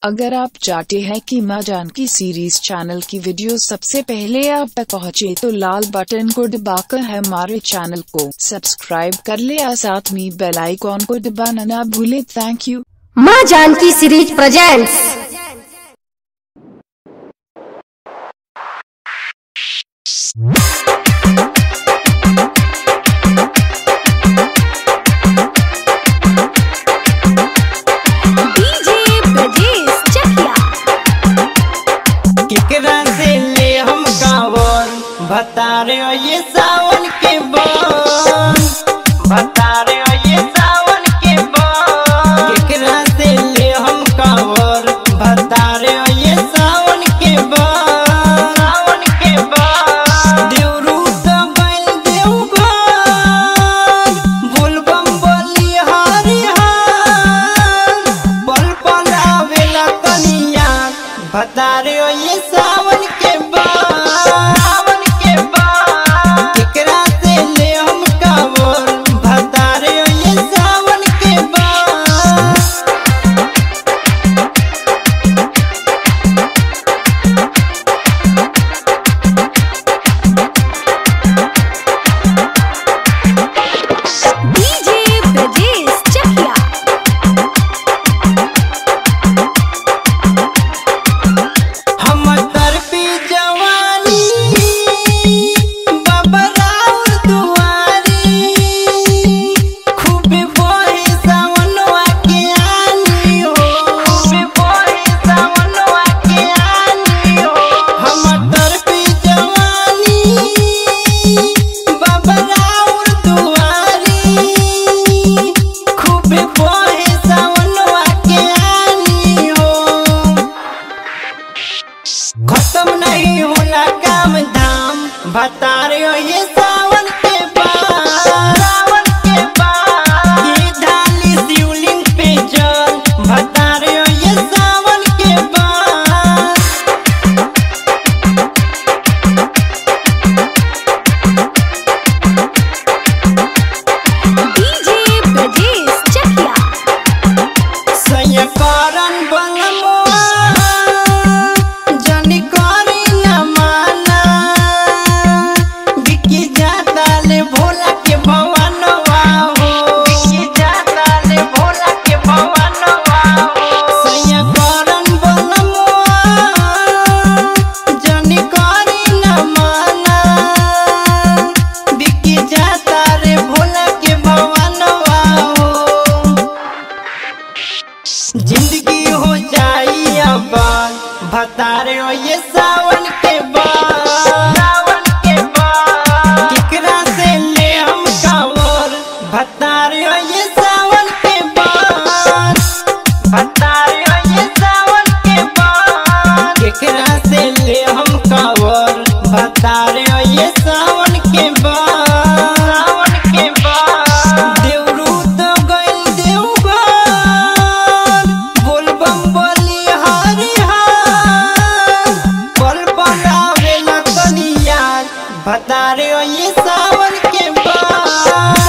अगर आप चाहते हैं कि माँ जानकी सीरीज चैनल की वीडियो सबसे पहले आप तक पहुँचे तो लाल बटन को दबाकर हमारे चैनल को सब्सक्राइब कर ले और साथ में बेल आइकॉन को दबाना ना भूले थैंक यू माँ Janki series presents DJ Brajesh Chakiya केकरा से ले हम कावर बता रे ओ ये सावन के बन बता रे ओ ये सावन के बन केकरा से ले हम कावर बता रे ओ ये सावन के बन सावन के बन देवरू तो बैल देवगन बोलबम बोली हरि हर पल पल आवेला कनिया बता रे ओ ये सावन के बाद सावन के बाद केकरा से ले हम कावर बता रे ओ ये सावन के बाद डीजे ब्रजेश चकिया हम तरपी जवानी बाबा राउर दुआरी खूबे बोहे सावनवा के आनी हो खूबे बोहे सावनवा के आनी हो हम तरपी जवानी बाबा राउर दुआरी खूबे बोहे सावनवा के आनी हो खत्म नहीं होला काम धाम बता रहे हो ये सावन के बाद सावन के बाद ये डाली शिवलिंग पे जल बता रहे हो ये सावन के बाद डीजे ब्रजेश चकिया सयकरन बनमुआ जनी करी न माना बिकी जाता ले भोला के भवनवा हो बिकी जाता ले भोला के भवनवा हो सयकरन बनमुआ जनी करी न माना बिकी जाता रे भोला के भवनवा हो जिंदगी हो जाई आबाद बता रहे हो ये सावन के बाद सावन के बाद केकरा से ले हम कावर बता रहे हो ये सावन के बाद बता रहे हो ये सावन के बाद केकरा से ले हम कावर बता रहे हो ये सावन के बाद सावन के बाद देवरू तो गइल देवगन बोलबम बोली हरि हर पल पल आवेला कनिया बता रहे हो ये सावन के बाद